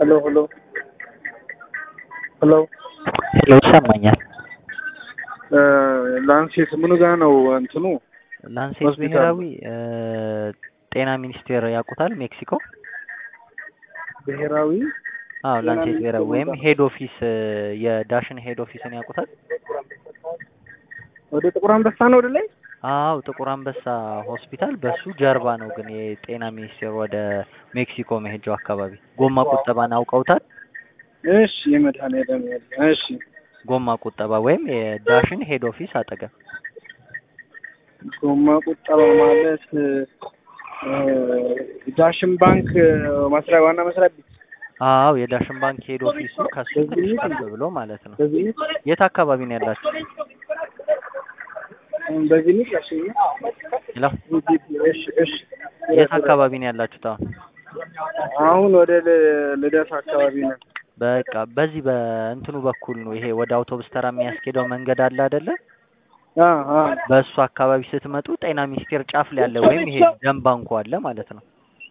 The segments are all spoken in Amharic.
ሄሎ ሄሎ ሄሎ ሄሎ ይሰማኛል። ላንሴት ምኑ ጋ ነው እንትኑ? ላንሴት ሆስፒታል ብሔራዊ እ ጤና ሚኒስቴር ያውቁታል? ሜክሲኮ ብሔራዊ አዎ፣ ጤና ላንሴት ሚኒስቴር ብሔራዊ ወይም ቦታ። ሄድ ኦፊስ እ የዳሽን ሄድ ኦፊስን ያውቁታል? ወደ ጥቁር አንበሳ ነው ወደ ላይ? አዎ፣ ጥቁር አንበሳ ሆስፒታል በሱ ጀርባ ነው። ግን የጤና ሚኒስቴር ወደ ሜክሲኮ መሄጃው አካባቢ ጎማ ቁጠባን አውቀውታል? እሺ የመድኃኒዓለም ያለ እሺ ጎማ ቁጠባ ወይም የዳሽን ሄድ ኦፊስ አጠገብ ጎማ ቁጠባ ማለት እ ዳሽን ባንክ መስሪያ ዋና መስሪያ ቤት አዎ፣ የዳሽን ባንክ ሄድ ኦፊሱ ከሱ በዚህ ትንሽ ነው? ከፍ ብሎ ማለት ነው። በዚህ የት አካባቢ ነው ያላችሁ? በዚህ ነው ያሽኝ ሄሎ እሺ እሺ የት አካባቢ ነው ያላችሁት አሁን? አሁን ወደ ል- ልደት አካባቢ ነው። በቃ በዚህ በእንትኑ በኩል ነው ይሄ ወደ አውቶቡስ ተራ የሚያስኬደው መንገድ አለ አይደለ? አ አ በእሱ አካባቢ ስትመጡ ጤና ሚኒስቴር ጫፍ ላይ አለ ወይም ይሄ ደም ባንኩ አለ ማለት ነው።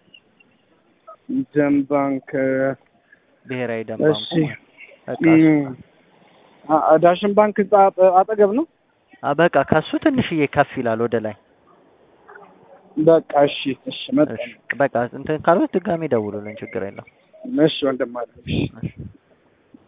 ደም ባንክ ብሔራዊ ደም እሺ ባንኩ በቃ እሱ- እም፣ አ- አ- ዳሽን ባንክ ህንጻ አጠ- አጠገብ ነው። አ በቃ ከሱ ትንሽዬ ከፍ ይላል ወደ ላይ። በቃ እሺ እሺ መጣ እሺ በቃ እንትን ካልሆነ ድጋሜ ደውሉልን፣ ችግር የለም። እሺ ወንድም አለ እሺ እሺ